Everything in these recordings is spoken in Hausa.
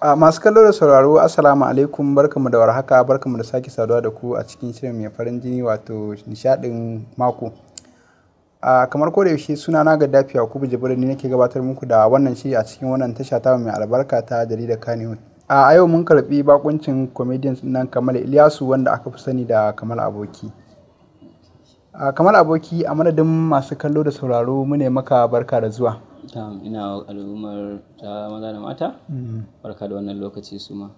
A masu kallo da sauraro Assalamu alaikum barkamu da warhaka barkamu da sake saduwa da ku a cikin shirin mai farin jini wato nishadin mako. A kamar ko da yaushe suna na ga dafi Yakubu Jibril ne nake gabatar muku da wannan shiri a cikin wannan tasha ta mai albarka ta jaridar Kannywood. A yau mun karbi bakuncin comedians nan Kamal Ilyasu wanda aka fi sani da Kamal Aboki. A Kamal Aboki a madadin masu kallo da sauraro mu ne maka barka da zuwa. ina al'ummar ta maza da mata barka da wannan lokaci su ma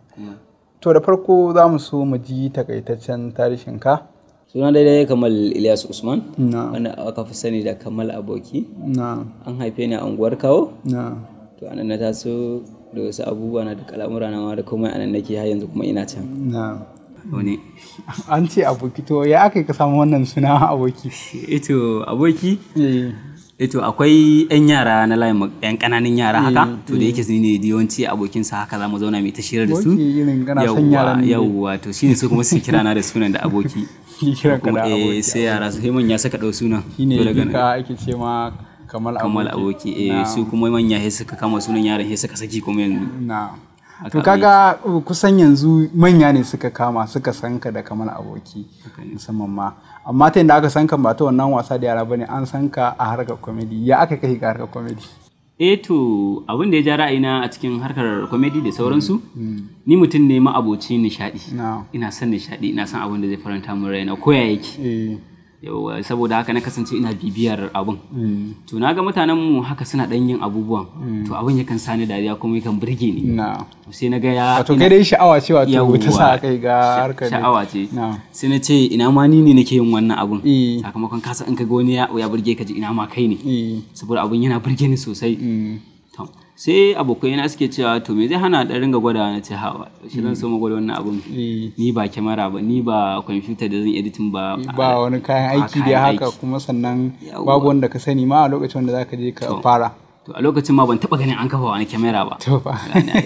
To da farko za mu so mu ji takaitaccen tarihin ka. suna daidai kamal ilyas usman Na. wanda aka fi sani da kamal aboki Na. an haife ni a unguwar kawo Na. to anan na taso da wasu abubuwa na da kalamura na ma da komai anan nake har yanzu kuma ina can Na. wani An ce aboki to ya aka yi ka samu wannan suna aboki? ito aboki Eh. ito akwai yan yara na layin mu- yan kananan yara haka to da yake su ne da yawanci abokinsa haka za mu zauna mai ta shirar da su Aboki irin kana son yaran ne. yawwa to shine su kuma su kira na da sunan da aboki Ki kiran ka da kuma eh aboki. sai yara su sai manya suka dau sunan Shine to daga nan duka ake ce ma Kamal kamal aboki. aboki eh su kuma manya sai suka kama sunan yaran sai suka saki kuma yanzu Na. Haka To kaga uh, kusan yanzu manya ne suka kama suka san ka da Kamal aboki musamman ma. Amma ta yadda aka san ka ba ta wannan wasa da yara bane an san ka a harkar comedy. Ya aka kai ga harkar comedy? eh to abin da ya ja ra'ayina a cikin harkar comedy da sauransu ni mutum ne ma'aboci nishadi Na. ina son nishadi ina son abin da zai faranta min raina ko ya yake Eh. Yawwa, saboda haka na kasance ina bibiyar abin mm, to na ga mutanen mu haka suna dan yin abubuwan to abin yakan sani dariya kuma yakan burge ni Na. sai na ga ya Wato kai dai sha'awa ce wato ta Yawwa. sa kai ga harkar ne. sha'awa ce Na. sai na ce ina ma ni ne nake yin wannan abun Eh. sakamakon kasa in ka ga wani ya ya burge ka ji ina ma kai ne Eh. saboda abun yana burge ni sosai mm, To, sai abokai na suke cewa to me zai hana da ringa gwada na ce hawa shi zan so mu gwada wannan abun eh. ni ba kyamara ba ni ba kwamfuta da zan editing ba ba wani kayan ba aiki da kayan haka aiki. kuma sannan Yawwa. babu wanda ka sani ma a lokacin da zaka je ka fara to a lokacin ma ban taba ganin an kafa wani kyamara ba to fa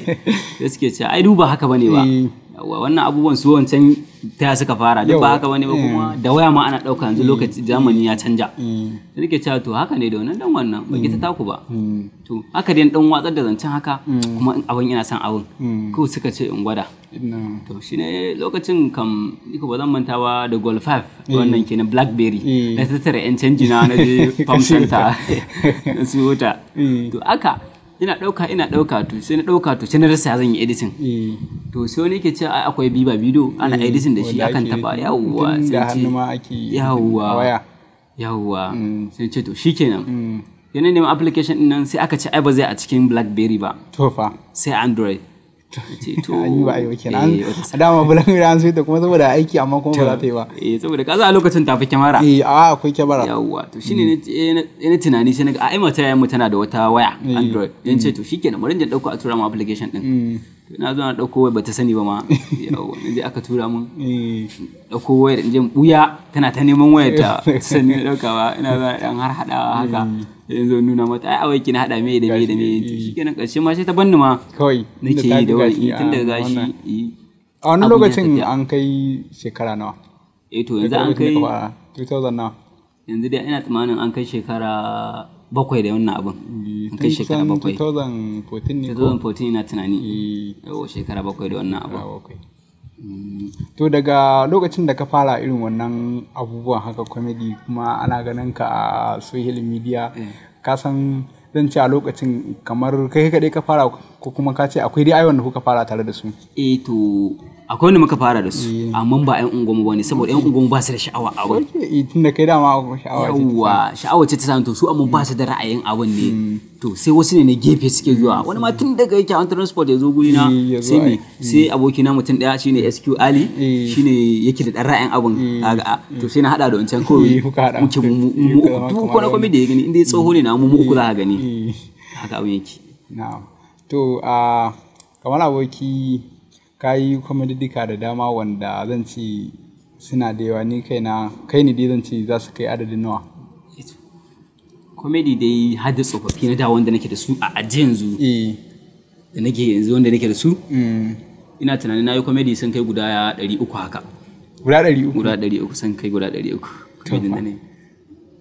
da suke cewa ai duba haka bane ba Eh. Yawwa, wannan abubuwan su wancan ta suka fara duk ba haka bane ba kuma da waya ma ana dauka yanzu lokaci zamani ya canja Mm, da nake cewa to haka ne da wannan dan wannan ba ta taku ba mm, to haka dai dan watsar da zancen haka kuma in abin ina son abin mm. ko suka ce in gwada Na. to shi ne lokacin kam niko ba zan manta ba da gold 5 wannan kenan blackberry Eh. na tattara yan canji na na je farm center na siyo ta Eh. to aka ina dauka ina dauka to sai na dauka to sai na rasa ya zan yi editing Eh, to sai wani ke cewa ai akwai biba video ana editing da shi wanda akan ake- taba yawwa tun da sai ce hannu ma ake yi yawwa a waya yawwa Mm. sai ce to shikenan Mm, yana neman application din nan sai aka ce ai ba zai a cikin blackberry ba to fa sai android ce to an yi ba a yi kenan eh, wata a dama bulan an sai ta kuma saboda aiki amma kuma ba za ta yi ba eh saboda kaza a lokacin tafi kyamara eh a akwai kyamara yawwa to shine ne eh, na eh, na tunani sai naga ai mata yayin mu tana da wata waya android yan ce to shikenan bari in je dauko a tura mu application din Mm, to na zo na dauko wai bata sani ba ma yawwa na je aka tura mun eh, dauko wayar in je in buya tana ta neman wayar ta sanni na daukawa ina za dan har hadawa haka yanzu nuna mata ai awai kina hada me da me da me to shikenan karshe ma sai ta banni ma kawai nake inda ta yi da buga wani shi a tun da gashi wannan. eh. a wani abun ya lokacin tafiya. an kai shekara nawa eh to yanzu an Lokacin da kai ka fara, 2000 nawa yanzu dai ina tsammanin an kai shekara bakwai da wannan abin an kai shekara Tun bakwai 2014 ne ko 2014 ina tunani Eh, yawo shekara bakwai da wannan abin ah, bakwai. to daga lokacin da ka fara irin wannan abubuwan haka comedy kuma ana ganin ka a social media ka san zan ce a lokacin kamar kai kaɗai ka fara ko kuma ka ce akwai dai ayyukan da kuka fara tare da su eh to akwai wanda muka fara da su amma ba yan unguwanmu ba ne saboda yan unguwanmu ba su da sha'awa a abin Eh, tun da kai dama sha'awa ce yawwa sha'awa ce ta samu to su amma ba su da ra'ayin abin ne to sai wasu ne na gefe suke zuwa wani ma tun daga yake an transport ya zo guri na Eh, ya zo sai me ai. sai abokina mutum daya shine SQ Ali Eh. shine yake da dan ra'ayin abin kaga a to sai na hada da wancan Eh, kawai kuka haɗa. muke mu mu- Eh, mu kuka uku zama duk kamar wani komai da ya gani inda ya tsoho ne na mu mu uku za ka gani Eh. haka abin yake Na'am. To, a kamar aboki ka yi kwamididika da dama wanda zan ce suna da yawa ni kaina kai ne dai zan ce za su kai adadin nawa. comedy dai har da tsofaffi na da wanda nake da su a ajiye yanzu Eh. da nake yanzu wanda nake da su Mm. ina tunanin na yi comedy sun kai guda ɗari uku haka Guda ɗari uku. guda ɗari uku sun kai guda ɗari uku comedy da ne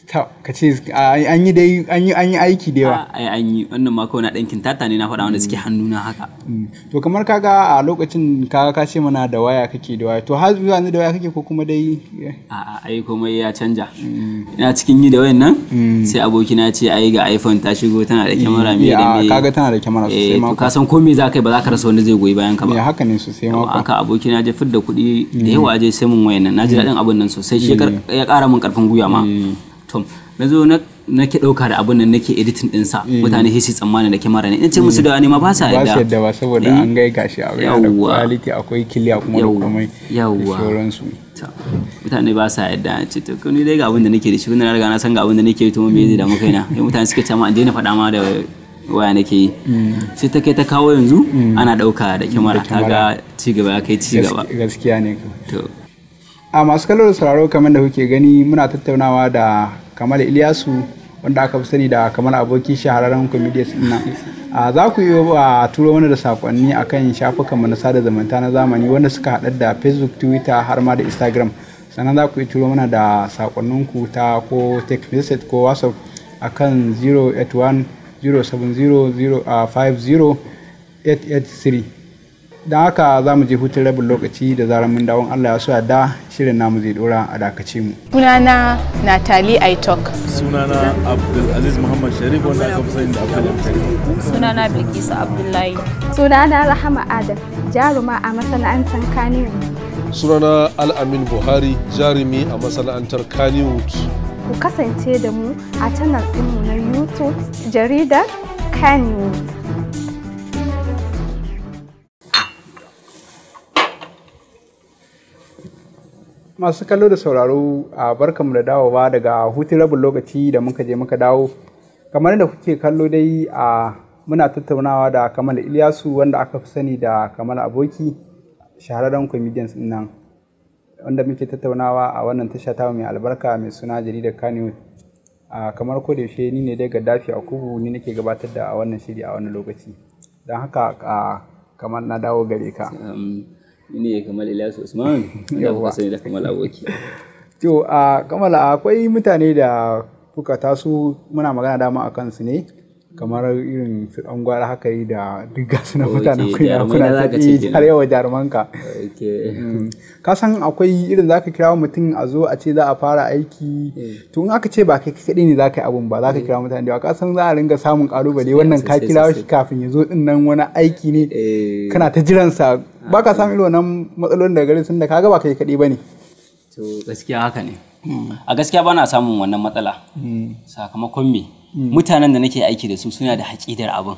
Ta, ka ce a- an yi dai an yi an yi aiki da yawa ai an yi wannan ma kawai na ɗan kintata ne na faɗa wanda suke hannuna haka Mm. to kamar kaga a lokacin kaga ka ce mana da waya kake da waya to har zuwa yanzu da waya kake ko kuma dai a'a ai komai ya canja ina cikin yi da wayan nan sai abokina ce ai ga iphone ta shigo tana da kyamara me da Ya, me kaga tana da kyamara eh sosai to ma ka san ko me za ka yi ba za ka rasa wanda zai goyi bayan ka me ba haka ne sosai ma kuwa. haka abokina je fidda kuɗi da yawa je sai mun wayan nan na ji daɗin abin nan sosai shi ya kar- ya ƙara min ƙarfin gwiwa ma to na zo na nake ɗauka da abin nan nake editing ɗinsa mutane sai su tsammanin da kyamara ne in ce musu da wani ma ba sa ba su yadda yadda ba saboda Eh. an gai gashi a yana da Yawwa. quality akwai kiliya kuma da Yawwa. komai Yawwa. da sauransu To, mutane ba sa yadda ce to ni dai ga abin da nake da shi kuma na riga na san ga abin da nake yi to me zai damu kaina sai mutane suke ce ma an daina faɗa ma da waya nake yi sai ta kai ta kawo yanzu ana ɗauka da kyamara kaga ci gaba ya kai ci gaba Gaski- gaskiya ne to a masu kallo da sauraro kamar da kuke gani muna tattaunawa da kamal iliyasu wanda aka fi sani da kamar aboki shahararren comedians din nan a za ku yi a turo mana da sakonni akan shafukan mu na sada zumunta na zamani wanda suka haɗa da facebook twitter har ma da instagram sannan za ku yi turo mana da sakonninku ta ko text message ko whatsapp akan 081 070 50 883 don haka za mu je hutun rabin lokaci da zarar mun dawon Allah ya so da shirin namu zai dora a dakace mu. Sunana Natali Aitok. sunana abdulaziz muhammad sharif wanda aka fi sani da abdul sharif Sunana Bilkisu Abdullahi. Sunana Rahama Adam, jaruma a masana'antar Kaniwu. sunana al'amin buhari jarumi a masana'antar kannywood Ku kasance da mu a channel ɗinmu na YouTube, jaridar Kaniwu. Masu kallo da sauraro a barkanmu da dawowa daga hutun rabin lokaci da muka je muka dawo. Kamar da kuke kallo dai a muna tattaunawa da Kamal Ilyasu wanda aka fi sani da Kamal Aboki shahararren comedians din nan wanda muke tattaunawa a wannan tasha ta mai albarka mai suna jaridar Kannywood. a kamar ko da yaushe ni ne dai Gaddafi Akubu ni nake gabatar da a wannan shiri a wannan lokaci don haka a kamar na dawo gare ka um, ni ne kamal ilyasu usman wanda Yawwa. kuka sani da kamal aboki to a kamala akwai mutane da kuka taso muna magana dama a kansu ne kamar irin su ɗan gwara haka yi da duk gasu na Ok, mutanen kunya jarumai kuna na zaka ce tafi kenan. har yawa jarumanka okay. Mm. ka san akwai irin zaka kira mutum a zo a ce za a fara aiki to in aka ce ba kai kaɗai ne zaka yi abun ba zaka kira mutane da yawa ka san za a ringa samun kalubale wannan ka sosai, kira sosai. shi kafin ya zo din nan wani aiki ne Eh, kana ta jiransa ba ka samun irin wannan matsalolin daga gare sun da kaga ba kai kaɗai ba ne to gaskiya haka ne a gaskiya ba na samun wannan matsala sakamakon me mutanen da nake aiki da su suna da haƙidar abin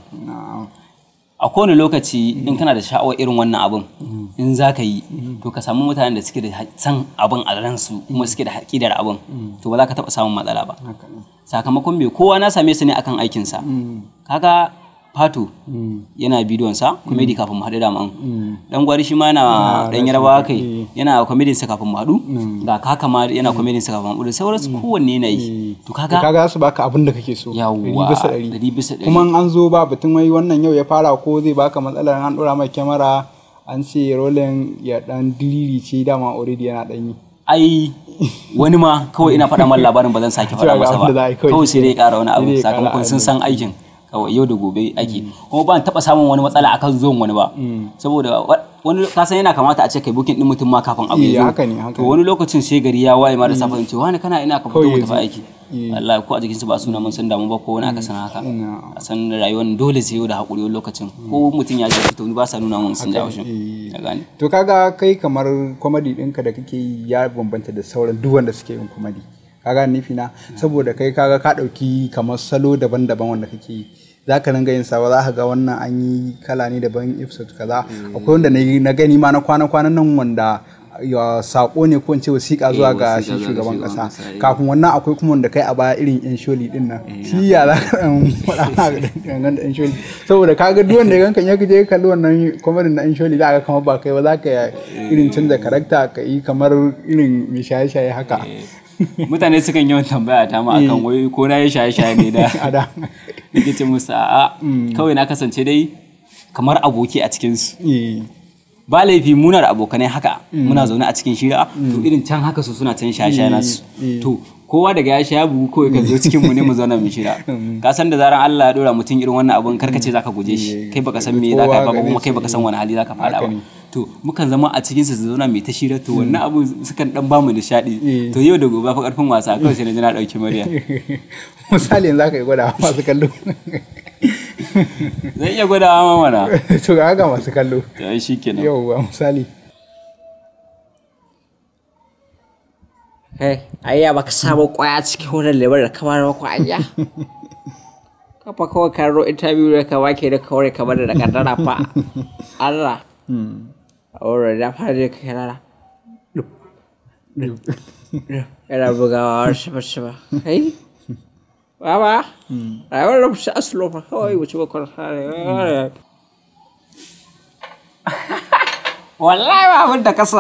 a kowane lokaci in kana da sha'awar irin wannan abin in za ka yi to ka samu mutanen da suke da ha- san abin a ransu kuma suke da haƙidar abin to ba za ka taɓa samun matsala ba sakamakon bai kowa na same su ne akan aikinsa kaga fato yana bidiyonsa comedy kafin mu haɗu da man dan gwari shi ma yana dan yarbawa kai yana comedy sa kafin mu haɗu ga kaka ma yana comedy sa kafin mu haɗu da sauransu kowanne yana yi to kaga kaga su baka abin da kake so yawwa ɗari bisa ɗari. ɗari bisa ɗari kuma in an zo ba batun wai wannan yau ya fara ko zai baka matsalar an ɗora mai kyamara an ce rolling ya dan diriri ce dama already yana dan yi ai wani ma kawai ina faɗa man labarin ba zan sake faɗa Cewa ga masa abin da za ba a yi kawai. kawai sai dai ƙara wani Sai abu dai ya ƙara sakamakon sun abin. san aikin kawai yau da gobe ake kuma ba taɓa samun wani matsala akan zuwan wani ba saboda wa- wani kasan yana kamata a ce kai bukin din mutum ma kafin abu Eh, ya zo haka ne, haka to ne. wani lokacin sai gari ya waye ma da safe in ce wani kana ina ka fito Kawai mu ya tafi zo. aiki wallahi ko a jikin su ba suna mun san damu ba ko wani aka san haka a san rayuwar dole sai yau da hakuri wani lokacin ko mutum ya ji fito ni ba sa nuna mun sun jawo shi eh. ka gane to kaga kai kamar comedy ɗinka da kake yi ya bambanta da sauran duk wanda suke yin comedy kaga nufi na saboda kai kaga ka ɗauki kamar salo daban-daban wanda kake yi za ka ringa yin sa ba za ka ga wannan an yi kala ne daban episode kaza akwai wanda na yi- na gani ma na kwana-kwanan nan wanda ya sako ne ko in ce wasiƙa zuwa ga wasiƙa shi zuwa ga shugaban shugaban ƙasa ƙasa, eh. kafin wannan akwai kuma wanda kai a baya irin yan sholi din nan shi ya za ka ɗan faɗa ga dangan da yan sholi saboda kaga duk wanda ya ganka ya je ya kalli wannan kwamarin na yan sholi za ka kamar ba kai ba za ka irin canza karakta ka yi kamar irin mai shaye-shaye haka mutane sukan yawan tambaya ta ma akan wai ko na yi shaye-shaye ne da a da nake ce musu a'a kawai na kasance dai kamar aboki a cikinsu Eh, ba laifi muna da abokanai haka muna zaune a cikin shira to irin can haka su suna can shaye-shaye nasu to kowa daga ya sha ya bugu kawai ka zo cikin mu ne mu zauna mu shira ka san da zaran Allah ya dora mutum irin wannan abun karka ce zaka guje shi kai baka san me zaka yi ba Kowa kuma gare kai baka san wani hali zaka fada Haka ba ne. to mukan zama a cikin su su zauna mai ta shira to wannan abu sukan dan bamu nishadi Eh. to yau da gobe fa karfin wasa kawai sai na ji na dauki murya misali yanzu zaka yi gwada masu kallo zan iya gwadawa ma mana to ga haka masu kallo to ai shikenan yauwa misali Kai, ayya baka samu kwaya cikin wannan lemar da kamar ba kwaya. Kafa kawai ka ro interview da ka wake da kawai kamar da kaddara fa. Allah. A wurin da fara da kai rara. Yana bugawa shiba shiba. Kai? Baba, rayuwar da fushi asilo fa kawai wuce bakon hare. Wallahi ba abin da kasa.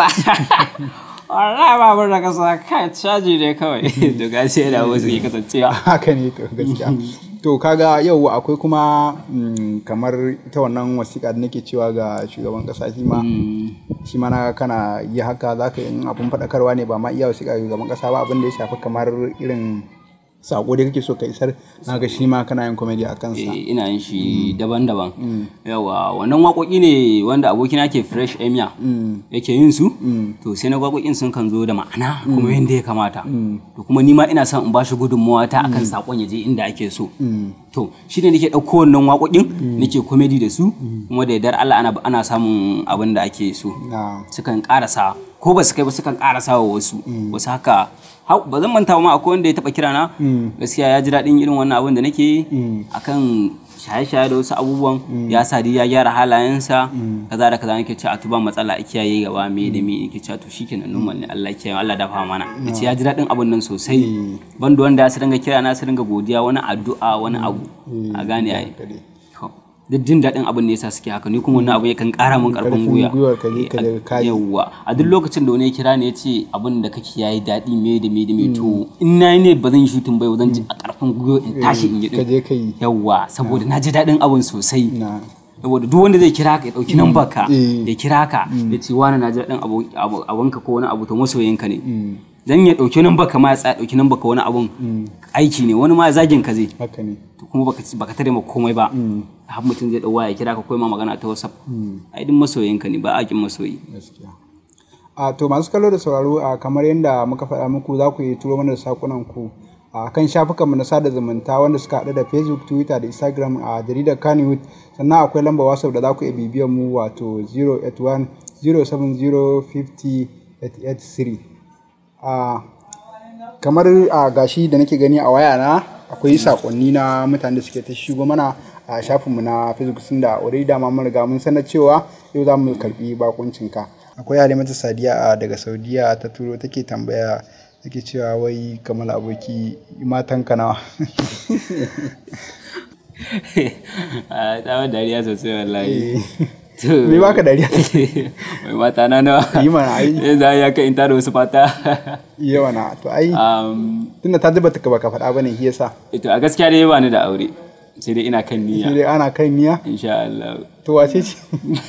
Wallahi ba abin da kasa kai caji ne kawai. to gashi yana wasu ke kasancewa haka ne to gaskiya to kaga yau akwai kuma mm, kamar ita wannan wasiƙa da nake cewa ga shugaban ƙasa shi ma shi ma na kana yi haka za ka yi in abin faɗakarwa ne ba ma iya wasiƙa ga shugaban ƙasa ba abin da ya shafi kamar irin saƙo da kake so ka isar na ga shi ma kana yin komedi a kansa Eh, ina yin shi daban-daban yawa wannan waƙoƙi ne wanda abokina ke fresh emia yake yin su to sai na waƙoƙin sun kan zo da ma'ana kuma yadda ya kamata to kuma ni ma ina son in bashi gudunmawa ta akan saƙon ya je inda ake so to shi ne nake ɗauko wannan waƙoƙin nake komedi da su kuma da yardar Allah ana ana samun abin da ake so na sukan karasa ko ba su kai ba sukan karasa wa wasu wasu haka hau- ba zan manta ba ma akwai wanda ya taba kira na gaskiya ya ji daɗin irin wannan abin da nake yi akan shaye-shaye da wasu abubuwan ya sa dai ya gyara halayensa kaza da kaza nake cewa a tuba matsala a kiyaye gaba me da me nake cewa to shikenan normal ne Allah ya kiyaye Allah dafa mana yace ya ji daɗin abin nan sosai banda wanda ya su dinga kira na su dinga godiya wani addu'a wani abu a gane ai To, duk jin daɗin abin ne yasa suke haka ni kuma wannan abu yakan ƙara min ƙarfin Ƙarfin gwiwa gwiwar ka ne ka Eh, daga kayi. yawwa a duk lokacin da wani ya kira ni ya ce abin da kake yayi daɗi me da me da me to in na yi ne ba zan yi shooting ba zan ji a ƙarfin gwiwa in tashi in yi ka je din ka yi yawwa saboda na ji daɗin abin sosai na saboda duk wanda zai kira ka ya ɗauki nan baka Eh. ya kira ka ya ce wani na ji daɗin abu- abu- abunka ko wani abu to masoyinka ne dan ya ɗauki nan baka ma ya tsaya ɗauki nan baka wani abun aiki ne wani ma zagin ka zai haka ne to kuma baka baka tare ma komai ba har mutum zai dawo ya kira ka koyi ma magana ta WhatsApp ai din masoyinka ne ba a kin masoyi gaskiya a to masu kallo da sauraro a kamar yadda muka faɗa muku za ku yi turo mana da sakunan ku a kan shafukanmu na sada zumunta wanda suka haɗu da facebook twitter da instagram a jaridar kannywood sannan akwai lamba whatsapp da za ku iya bibiyan mu wato 081 070 50 883 a kamar a gashi da nake gani a waya na akwai sakonni na mutane da suke ta shigo mana a shafinmu na facebook sun da already dama mun riga mun sanar cewa yau za mu karbi bakuncinka akwai halimatu sadiya a daga saudiya ta turo take tambaya take cewa wai kamar aboki matanka nawa a tsawon dariya sosai wallahi me baka dariya mai mata na nawa Yi mana, ai. Eh, za ya kai in tada wasu fata yawa na to ai Um, tunda ta zuba ka baka faɗa bane shi yasa ito a gaskiya dai ba ni da aure sai dai ina kan sai niyya dai ana kai niya insha Allah to wace ce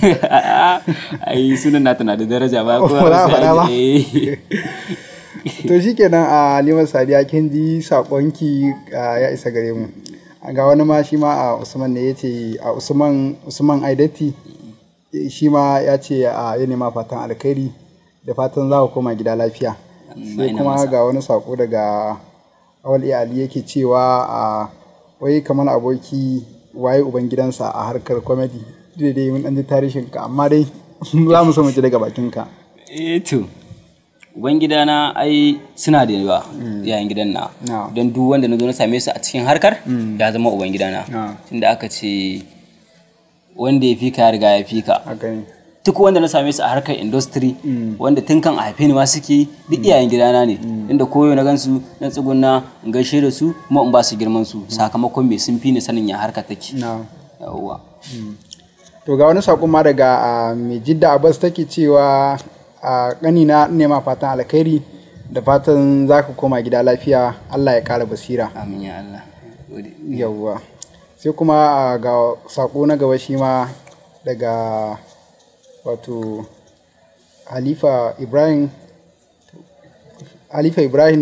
ai sunan nata na da daraja ba Ba za a faɗa ba? Eh. to shikenan a Halimatu Sadiya kin ji sakonki a, ya isa gare mu ga wani ma shi ma a Usman ne yace a Usman Usman Aidati eh, shi ma ya ce a ya nema fatan alkhairi da fatan za ku koma gida lafiya sai ina kuma masa. ga wani sako daga Awal iya Ali yake cewa a wai kamar aboki waye uban gidansa a harkar comedy dai dai mun dan ji tarihin ka amma dai za mu so mu ji daga bakin ka eh to ubangidana ai suna da yawa yayin gidan na Na. don duk wanda na zo na same su a cikin harkar ya zama ubangidana Na. tunda aka ce wanda ya fi ka ya riga ya fi ka haka ne duk wanda na same su a harkar industry wanda tun kan a haife ni ma suke duk iyayen gidana ne inda koyo na gansu na tsuguna in gaishe da su kuma in ba su girman su sakamakon me sun fi ni sanin ya harkar take na yawwa to ga wani saƙon ma daga a, mai jidda abbas take cewa a ƙanina nema fatan alkhairi da fatan za ka koma gida lafiya allah ya ƙara basira amin ya Allah Gode. yawwa sai kuma a, ga saƙo na gaba shi ma daga wato halifa ibrahim halifa ibrahim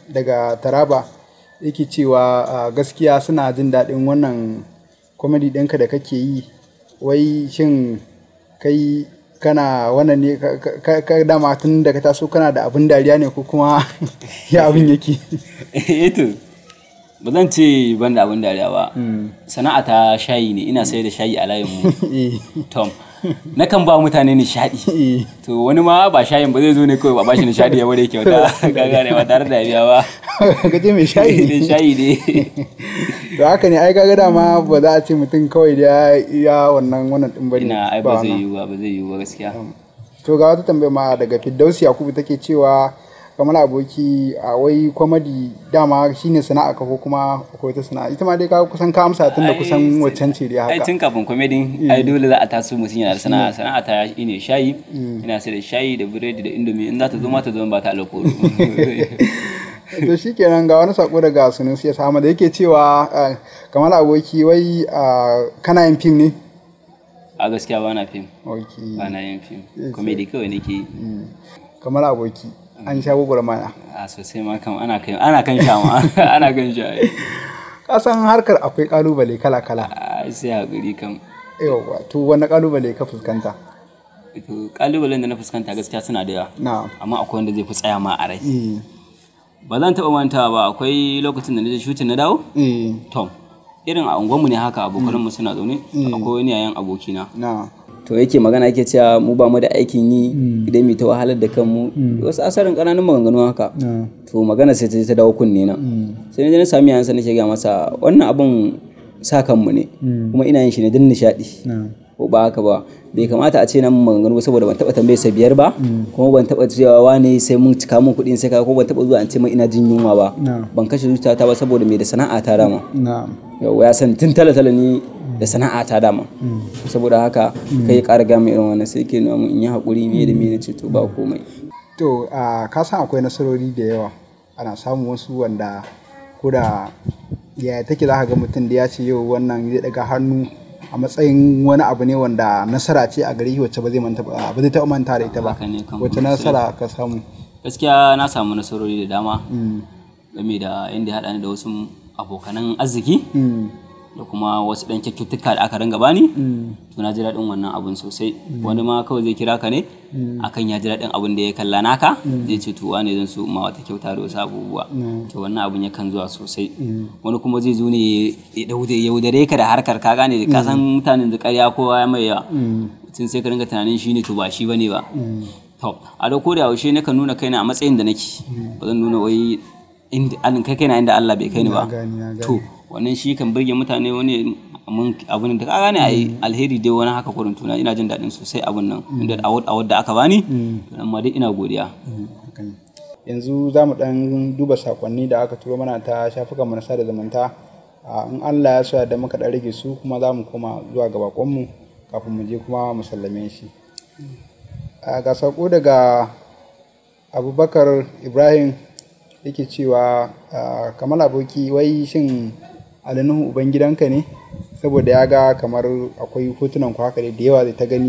daga taraba yake cewa ah, gaskiya suna jin daɗin wannan comedy ɗinka da kake yi wai shin kai kana wannan ne ka- ka- ka ka dama tun da ka taso kana da abin dariya ne ko kuma ya abin yake eto ba zan ce ban da abin dariya ba sana'a ta shayi ne ina sayar da shayi a layin mu Eh, tom nakan ba mutane nishadi eh. to wani ma ba shayin ba zai zo ne kawai ba bashi nishadi ya bude kyauta ka gane ba tare da biya ba ka ce mai shayi ne shayi ne to haka ne ai kaga dama ba za a ce mutum kawai da ya ya wannan wannan din bane ina ai ba ba zai wannan. yiwu ba ba zai yiwu ba gaskiya to ga wata tambaya ma daga Firdausi Yakubu take cewa kamar aboki a wai kwamadi dama shine sana'a ka ko kuma akwai wata sana'a ita ma dai ka kusan ka amsa tun da Ai, kusan waccan ce dai ai haka tun kafin komedin ai dole za a taso mutum yana da sana'a sana'a ta ne shayi ina sai da shayi da biredi da indomi in za ta zo ma ta zo ba ta alkoro to shikenan ga wani sako daga Sunusi Ahmad da yake cewa ah, kamar aboki wai ah, kana yin fim ne a gaskiya ba na fim okay ba na yin fim komedi kawai nake yi kamar aboki an sha mana a sosai ma kam ana kan ana kan sha ma ana kan sha ai. ka san harkar akwai kalubale kala kala ai sai hakuri kam yawa to wani kalubale ka fuskanta to kalubalen da na fuskanta gaskiya suna da yawa na amma akwai wanda zai fi tsaya ma a rai eh ba zan taɓa mantawa ba akwai lokacin da na je shooting na dawo eh tom irin a unguwarmu ne haka abokanmu suna zaune akwai wani yayan abokina na to yake magana yake cewa mu ba mu da aikin yi idan mu ta wahalar da kanmu wasu asarin ƙananan maganganu haka to magana sai ta je ta dawo kunne na sai na je na sami yansa nake ga masa wannan abun sa kanmu ne kuma ina yin shi ne don nishaɗi ko ba haka ba bai kamata a ce nan maganganu ba saboda ban taɓa tambaye sa biyar ba kuma ban taɓa cewa wane sai mun cika mun kuɗin sai ka ko ban taɓa zuwa an ce min ina jin yunwa ba ban kashe zuciyata ba saboda mai da sana'a ta dama na yau ya san tun tala-tala ni da sana'a ta dama saboda haka kai ƙara gama irin wannan sai ke nuna mun in yi haƙuri me da me ce to ba komai to a ka san akwai nasarori da yawa ana samun wasu wanda ko da ya take za ka ga mutum da ya ce yau wannan zai daga hannu a matsayin wani abu ne wanda nasara ce a gare shi wacce ba zai manta ba ba zai taɓa manta da ita ba Haka ne kan wacce nasara ka samu gaskiya na samu nasarori da dama game da inda ya haɗa ni da wasu abokanan arziki da kuma wasu ɗan kyakkyawa da aka ringa bani to na ji daɗin wannan abun sosai wani ma kawai zai kira ka ne akan ya ji daɗin abun da ya kalla naka zai ce to wane zan so ma wata kyauta da wasu abubuwa to wannan abun yakan zuwa sosai wani kuma zai zo ne ya daude- ya yaudare ka da harkar ka gane ka san mutanen da ƙarya kowa ya mai yawa tun sai ka ringa tunanin shi ne to ba shi bane ba to a da ko da yaushe nakan nuna kaina a matsayin da nake ba zan nuna wai inda an kai kaina inda Allah bai kai ni ba gani, na gani. to wannan shi kan burge mutane wani mun abun da ka gane ai alheri dai wani haka kurin tuna ina jin daɗin sosai abun nan inda award award da aka bani to amma dai ina godiya Haka ne. yanzu za mu ɗan duba sakonni da aka turo mana ta shafukan na sada zumunta a in Allah ya sa da muka ɗan rage su kuma za mu koma zuwa ga bakonmu kafin mu je kuma mu sallame shi a ga sako daga abubakar ibrahim yake cewa a, kamar aboki wai shin alinuhu uban gidanka ne saboda ya ga kamar akwai hotunan ku haka dai da yawa zai ta gani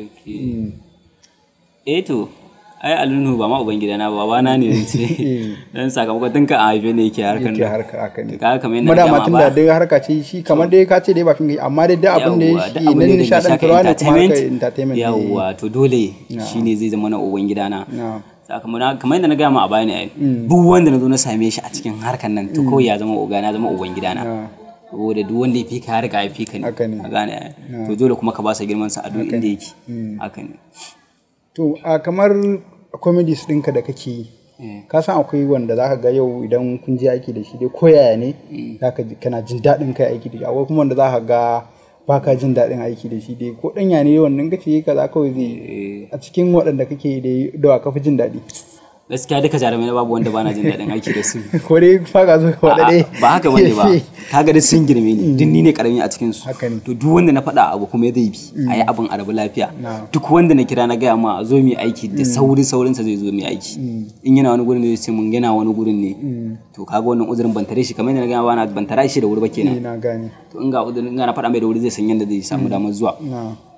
eh to ai alunu ba ma uban gidana ba babana ne zan ce dan sakamakon tun ka a haife ne yake harkan yake nan harka haka ne kaga kamar kuma yadda na dama gama tun ba da dai harka ce shi kamar dai ka ce dai ba fin amma dai da abin da ya Yawwa, shi duk abin nan da ya nishadantarwa shafi ne kuma harkar entertainment entertainment ne. yawwa to dole shine zai zama na uban gidana Na. sakamakon kamar yadda na gaya ma a baya ne ai duk wanda na zo na same shi a cikin harkan nan to kawai ya zama uga na zama uban gidana Na. saboda duk wanda ya fi ka harka ya fi ka ne Haka ne. a gane ai to dole kuma ka ba sa girman sa a duk inda yake haka ne to a kamar comedies ɗinka da kake yi ka san akwai wanda zaka ga yau idan kun je aiki da shi dai koyaya ne zaka ji kana jin daɗin kai aiki da shi akwai kuma wanda zaka ga baka jin daɗin aiki da shi dai ko ɗanya ne wannan kace yi kaza kawai zai a cikin waɗanda kake yi dai da wa ka fi jin daɗi gaskiya duka jarumai na babu wanda bana jin daɗin aiki da su ko dai faka zo ka waɗa dai ba haka bane ba kaga duk sun girme ni duk ni ne karami a cikin su Haka ne. to duk wanda na faɗa abu kuma zai bi a yi abin a rabu lafiya Na. duk wanda na kira na gaya ma a zo mu yi aiki da sauri saurin sa zai zo mu yi aiki in yana wani gurin ne zai ce mun yana wani gurin ne to kaga wannan uzurin ban tare shi kamar yadda na gaya ma ban tare shi da wuri ba Eh, kenan na gane to in ga uzurin in ga na faɗa mai da wuri zai san yadda zai samu damar zuwa na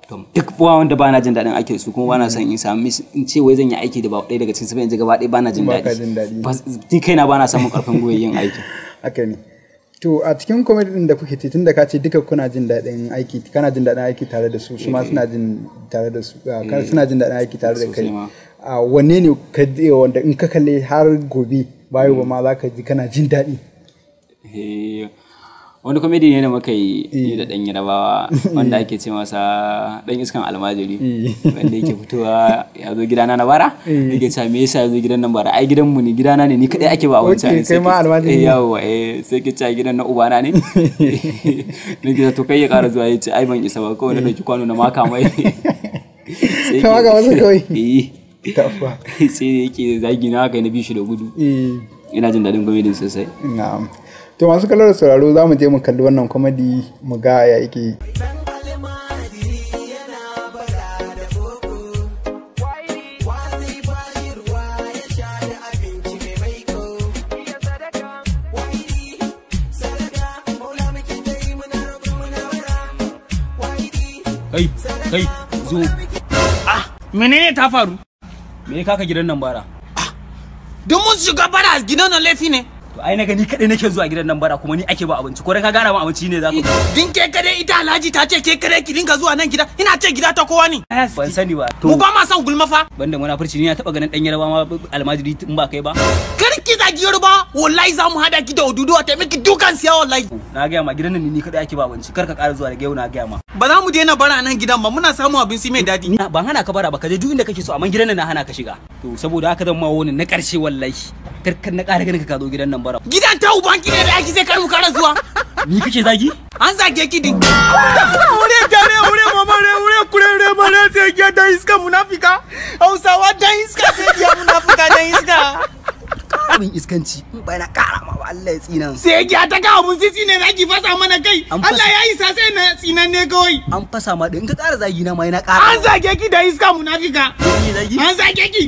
to duk ba wanda bana jin daɗin aiki da su kuma bana son in samu in ce wai zan yi aiki da ba ɗaya daga cikin su ba yanzu gaba ɗaya bana jin Ba ka jin daɗi. daɗi Ba- ni kaina bana samun ƙarfin gwiwa yin aiki haka ne to a cikin comedy din da kuke tun da ka ce duka kuna jin daɗin aiki kana jin daɗin aiki tare da su su ma suna jin tare da su ah, ka- suna jin daɗin aiki tare da kai Sosai ma. a wanne ne ka je wanda in ka kalle har gobe bayo ba ma za ka ji kana jin daɗi Eh, wani komedi ne da muka yi ni da ɗan yarabawa wanda ake ce masa ɗan iskan almajiri wanda yake fitowa ya zo gidana na bara yake cewa me yasa ya zo gidan nan bara ai gidanmu ne gidana ne ni kadai ake ba abinci Okay, ne sai kai ma ke- almajiri eh ne. yawa eh sai ke cewa gidan na ubana ne nake cewa to kai ya ƙara zuwa ya ce ai ban isa ba kawai na ɗauki kwano na maka mai Sai Ka maka masa kawai? eh Tafa. sai yake zagi na haka na bi shi da gudu Eh, ina jin daɗin komedin sosai na'am to masu kallon da sauraro za mu je mu kalli wannan comedy mu ga ya yake kai kai zo menene ta faru me ka ka gidan nan bara don mun shiga bara gidan nan laifi ne to ai na gani kadai nake zuwa gidan nan bara kuma ni ake ba abinci ko dai ka gana ba abinci ne za ku din ke kare ita alhaji ta ce ke kare ki dinga zuwa nan gida ina ce gida ta kowa ne ban sani ba mu to ba ma son gulma fa banda munafurci ni na taba ganin dan yarba ma almajiri in ba kai ba kar ki zagi yoruba wallahi za mu hada ki da oduduwa ta miki dukan siya wallahi na gaya ma gidan nan ni kadai ake ba abinci kar ka ƙara zuwa daga yau na gaya ma ba za mu daina bara nan gidan ba muna samun abinci mai daɗi Ina- ban hana ka bara ba ka je duk inda kake so amma gidan nan na hana ka shiga to saboda haka zan ma wani na karshe wallahi kar kar na ƙara ganin ka ka zo gidan nan bara gidan ta uban ki ne da ake sai kar mu kara zuwa ni kake zagi an zage ki din ure tare ure mama re ure kure re mare sai ya da iska munafika hausawa da iska sai ya munafika da iska abin iskanci in bai na ƙara ma ba Allah ya tsina sai ya ta ga abun sisi ne zaki fasa mana kai An fasa- Allah ya isa sai na tsinan ne kawai an fasa ma din ka ƙara zagi na ma yana ƙara an zage ki da iska munafika Ni zagi an zage ki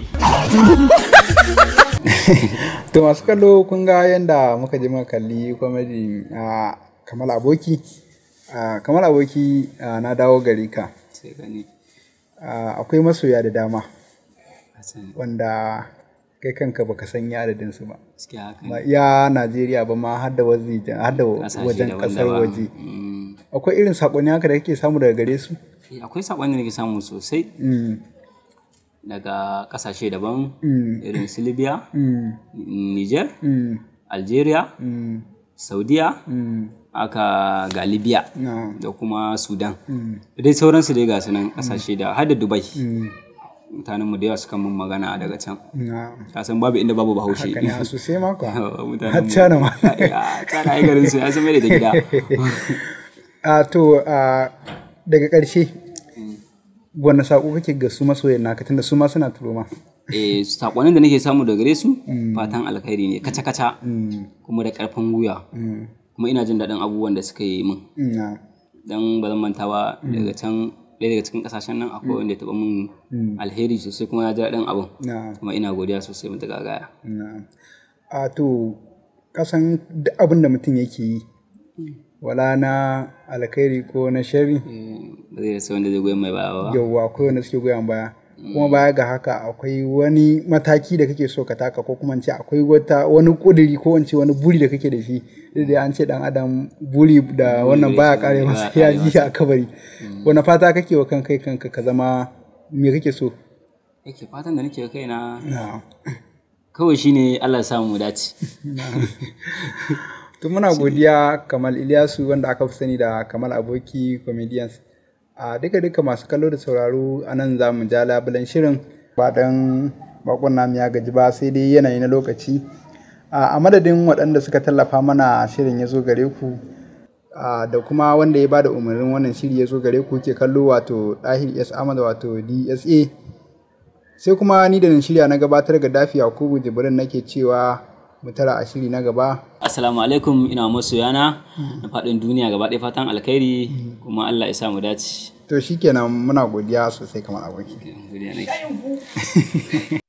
to masu kallo kun ga yadda muka je muka kalli comedy a kamal aboki a kamal aboki a, na dawo gari ka sai gani a, akwai masoya da dama Hassan wanda kai kanka baka san ya adadin su ba gaskiya haka ba ne iya Najeriya ba ma har da waje har da Ƙasashe wajen kasar daban-daban. waje Mm. akwai irin sakonni haka da kake samu daga gare su Eh, akwai saƙon da nake samu sosai Mm, daga ƙasashe daban Mm. irin su libya mm, niger mm, algeria mm, saudiya mm, aka ga libya na, da kuma sudan mm, da dai sauransu dai ga su nan ƙasashe da har da dubai mm, mutanenmu da yawa suka mun magana daga can na. kasan babu inda babu bahaushe haka ne a sosai maka Mutanenmu- har cana ma Ya, cana ai garin su ya zama da gida a to a daga ƙarshe wani saƙo kake ga su masoyan naka tunda su ma suna turo ma eh saƙonin da nake samu daga gare su fatan alkhairi ne kaca-kaca Mm, kuma da ƙarfin gwiwa mm, kuma ina jin daɗin abubuwan da suka yi min na, dan ba zan manta ba daga can ɗaya daga cikin ƙasashen nan akwai wanda ya taɓa min alheri sosai kuma na ji daɗin abin na, kuma ina godiya sosai mata gagaya na. a to kasan duk abin da mutum yake yi wala na alkhairi ko na shari ba zai rasa wanda zai goyon mai baya ba yauwa akwai wanda suke goyon baya kuma baya ga haka akwai wani mataki da kake so ka taka ko kuma in ce akwai wata wani kuduri ko in ce wani buri da kake da shi duk da an ce dan adam buri da wannan baya kare masa ya ji a kabari wani fata kake wa kan kai kanka ka zama me kake so yake fatan da nake kai na na kawai shine Allah ya samu mu dace to muna godiya kamal Ilyasu wanda aka fi sani da kamal aboki comedians a duka duka masu kallo da sauraro a nan za mu ja labulan shirin ba dan bakon namu ya gaji ba sai dai yanayi na lokaci a a madadin waɗanda suka tallafa mana shirin ya zo gare ku a, da kuma wanda ya bada umarnin wannan shiri ya zo gare ku ke kallo wato ɗahir s ahmad wato dsa sai kuma ni da nan shirya na gabatar ga dafi yakubu jibrin nake cewa mu tara a shiri na gaba assalamu alaikum ina masoyana na faɗin duniya gaba ɗaya fatan alkhairi kuma Allah ya sa mu dace to shikenan muna godiya sosai kamar aboki Godiya nake.